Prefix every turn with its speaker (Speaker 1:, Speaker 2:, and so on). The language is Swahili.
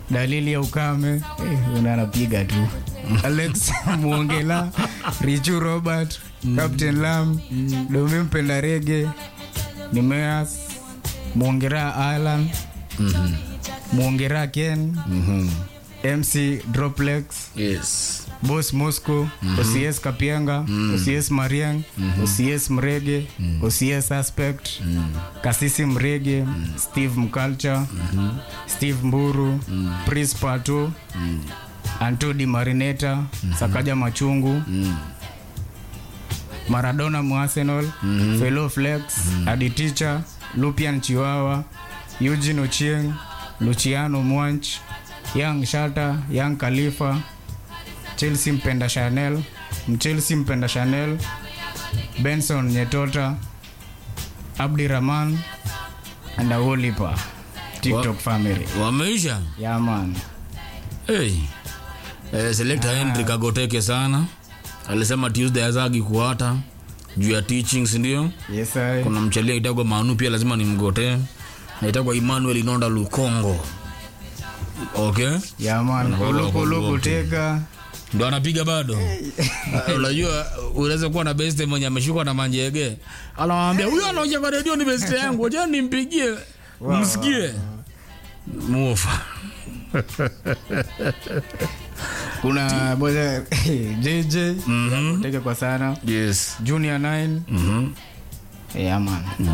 Speaker 1: dalili ya ukame eh, una anapiga tu alex muongela richu robert captain lam domi mpenda rege nimeas muongera alan muongera ken mc droplex
Speaker 2: yes
Speaker 1: bos mosco ocs kapienga ocs mariang ocs mrege ocs suspect kasisi mrege steve mculture steve mburu pris pato antodi marineta sakaja machungu maradona muarsenal felo flex aditicha lupian chiwawa eugene ochieng luciano mwanch young shata young khalifa chelsea mpenda chanel mchelsea mpenda chanel benson nyetota abdirahman and awolipa tiktok family
Speaker 2: wameisha
Speaker 1: yaman
Speaker 2: hey. eh, selekta henry kagoteke sana alisema tuesday azagi kuata juu ya teaching sindio
Speaker 1: yes I.
Speaker 2: kuna mchalia itagwa manu pia lazima nimgotee naitagwa emmanuel inonda lukongo okay
Speaker 1: yaman kulukulu kuteka
Speaker 2: ndo anapiga bado Ah, unajua unaweza kuwa na beste mwenye ameshukwa na manjege anawambia huyo anaoja kwa redio ni beste yangu wacha nimpigie msikie muofa
Speaker 1: kuna boza jj kuteke kwa sana
Speaker 2: yes
Speaker 1: junior 9
Speaker 2: mm-hmm.
Speaker 1: yaman